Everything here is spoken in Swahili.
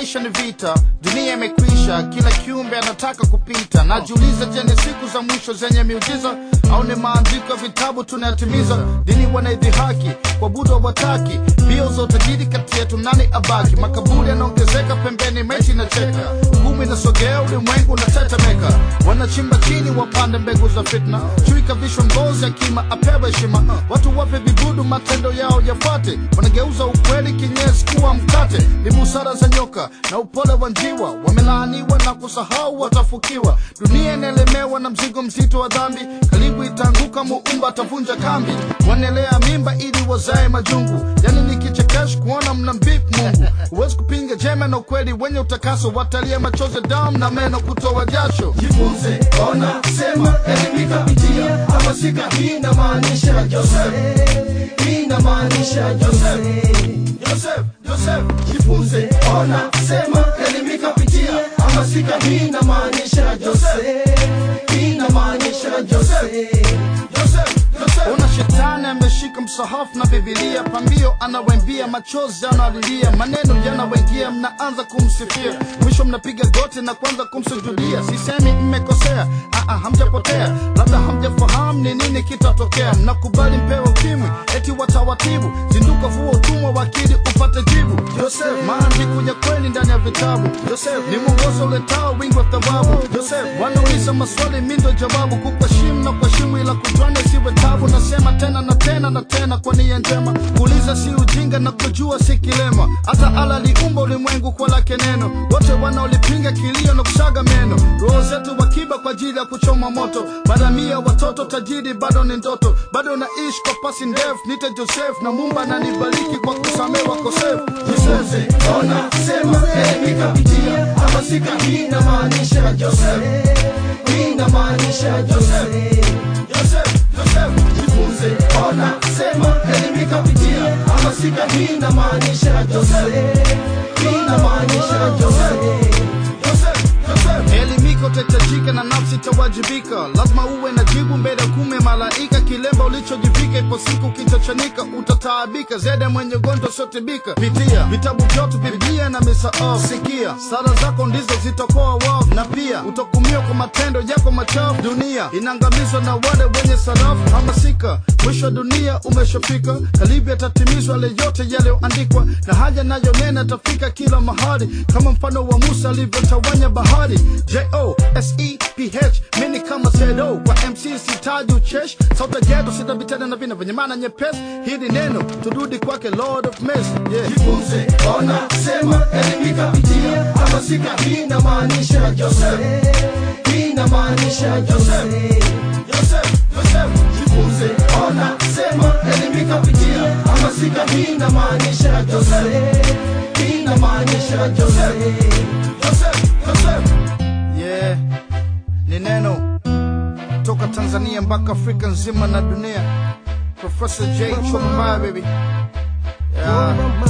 maisha ni vita, dunia imekwisha, kila kiumbe anataka kupita. Najiuliza, je, ni siku za mwisho zenye miujiza au ni maandiko ya vitabu tunayatimiza? Dini wanaidhihaki, kuabudu hawataki, mbio za utajiri kati yetu, nani abaki? Makaburi yanaongezeka pembeni, maiti inacheka, hukumu inasogea, ulimwengu unatetemeka. Wanachimba chini, wapande mbegu za fitna, chui kavishwa ngozi ya kima, apewe heshima. Watu wape vibudu, matendo yao yafuate, wanageuza ukweli kinyesi kuwa mkate. Ni busara za nyoka na upole wa njiwa, wamelaaniwa na kusahau watafukiwa. Dunia inaelemewa na mzigo mzito wa dhambi, karibu itaanguka, muumba atavunja kambi. Wanaelea mimba ili wazae majungu, yani ni kichekesho kuona mna mbip Mungu. Huwezi kupinga jema na ukweli wenye utakaso, watalia machozi, damu na meno kutoa jasho. jifunze, ona, sema, elimika, pitia, hamasika. Hii inamaanisha Joseph, hii inamaanisha Joseph, Joseph, Joseph. Jifunze, ona, sema, elimika, pitia, hamasika. Hii inamaanisha Joseph, hii inamaanisha Joseph, Joseph, Joseph. Ona shetani ameshika msahafu na Bibilia, pambio anawembia, machozi analilia, maneno yanawengia, mnaanza kumsifia, mwisho mnapiga goti na kwanza kumsujudia. Sisemi mmekosea, aa, hamjapotea, labda hamjafahamu ni nini kitatokea. Mnakubali mpewe ukimwi, eti watawatibu, zinduka fuwa utumwa wa akili upate jibu. Joseph, maandiko ya kweli ndani ya vitabu. Joseph, ni mwongozo uletao wingi wa thawabu. Joseph, wanauliza maswali, mi ndo jawabu, kukuheshimu na kuheshimu, ila kujwana isiwe tabu. Nasema tena na tena na tena kwa nia njema, kuuliza si ujinga na kujua si kilema. Hata ala aliumba ulimwengu kwa lake neno, wote wanaolipinga kilio na kusaga meno. Roho zetu wakiba kwa ajili ya kuchoma moto, maramia watoto tajiri bado ni ndoto, bado naishi kwa pasi ndefu. Nite Joseph na Mumba ananibariki kwa kusamehe wakosefu. Jifunze, ona, sema, elimika, pitia, hamasika. Hii inamaanisha Joseph, hii inamaanisha Joseph, Joseph, Joseph. Jifunze, ona, sema, elimika, pitia, hamasika. Hii inamaanisha Joseph, hii inamaanisha Joseph, Joseph, Joseph. Elimika utahitajika na nafsi itawajibika, lazima uwe na jibu mbele ya kume malaika. Kilemba ulichojivika, ipo siku kitachanika, utataabika zaidi ya mwenye ugonjwa usiotibika. Pitia vitabu vyote, Biblia na misaafu, sikia sala zako ndizo zitakoa wafu, na pia utahukumiwa kwa matendo yako machafu. Dunia inaangamizwa na wale wenye sarafu. Hamasika, mwisho wa dunia umeshafika, karibu yatatimizwa yale yote yaliyoandikwa, na haja nayo nena tafika kila mahali, kama mfano wa Musa alivyotawanya bahari. J-O-S-E-P-H mini kama sedo kwa MC sitaji uchesh sauta geto sitabitana na vina vyenye maana nyepesi. Hili neno turudi kwake Lord of Mercy yeah. Jifunze, ona, sema, elimika, pitia, hamasika. Hii inamaanisha Joseph, hii inamaanisha Joseph, Joseph, Joseph. Jifunze, ona, sema, elimika, pitia, hamasika. Hii inamaanisha Joseph, hii inamaanisha Joseph, Joseph, Joseph. Yeah, ni neno toka Tanzania mpaka Afrika nzima na dunia. Professor J Chokobaya baby. Yeah.